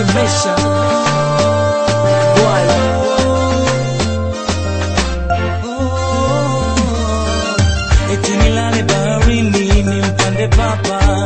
kusemesha Bwana. Eti nilale baharini nimpande papa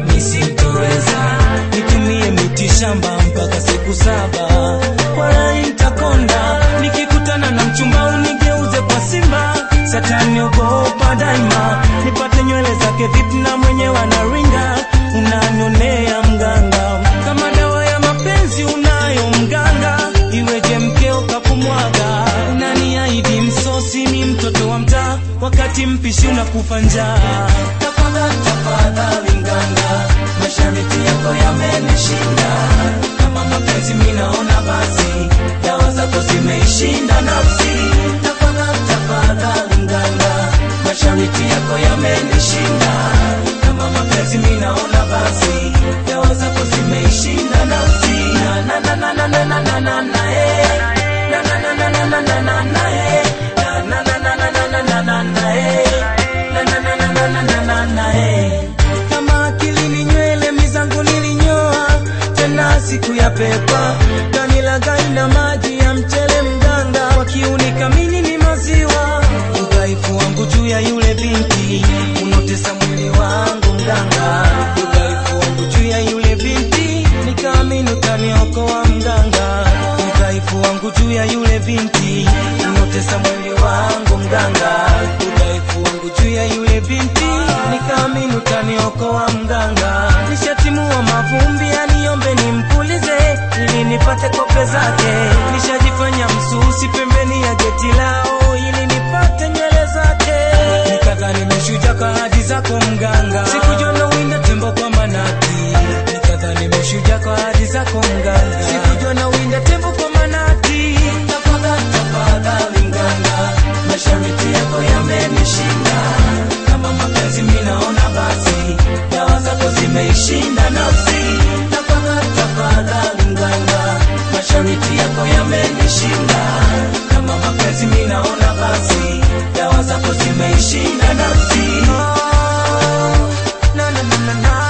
nisitoweza, nitumie miti shamba mpaka siku saba, wala nitakonda nikikutana na mchumba unigeuze kwa simba, satani ogopa daima, nipate nywele zake vipi na mwenyewe anaringa, unanionea mganga kama dawa ya mapenzi unayo mganga, iweje mkeo kakumwaga, unaniahidi msosi ni mtoto wa mtaa, wakati mpishi unakufa njaa. Tafadhali tafadhali mganga, mashariti yako yamenishinda, kama mapenzi mimi naona basi dawa zako zimeishinda nafsi. Tafadhali tafadhali mganga, mashariti yako yamenishinda, kama mapenzi mimi naona basi dawa zako zimeishinda nafsi. Na na na na na na na na na na eh. Na na na na na na na na na eh. Na na na na na na na na na na eh. Na na na na na na na na na eh. Kama akili ni nywele mizangu nilinyoa tena siku ya pepa kanilagai na maji ya mchele mganga wakiunika mini ni maziwa udhaifu wangu juu ya yule binti unotesa mwili wangu mganga udhaifu wangu juu ya yule binti nikaamini utaniokoa mganga udhaifu wangu juu ya yule binti unotesa mwili wangu mganga udhaifu wangu juu ya yule binti nikaamini utaniokoa mganga nishatimua mavumbi aniombe nimpulize ili nipate kope zake nishajifanya msusi pembeni ya geti lao ili nipate nywele zake nikadhani meshuja kwa hadi zako mganga sikujua na winda tembo kwa manati nikadhani meshuja kwa hadi zako mganga sikujua na winda tembo kwa manati tafadhali tafadhali mganga mashariti yako yamenishinda kama mapenzi mimi naona basi dawa zako zimeishinda nafsi tafadhali tafadhali mganga mashariti yako yamenishinda kama mapenzi mimi naona basi dawa zako zimeishinda nafsi na na na na na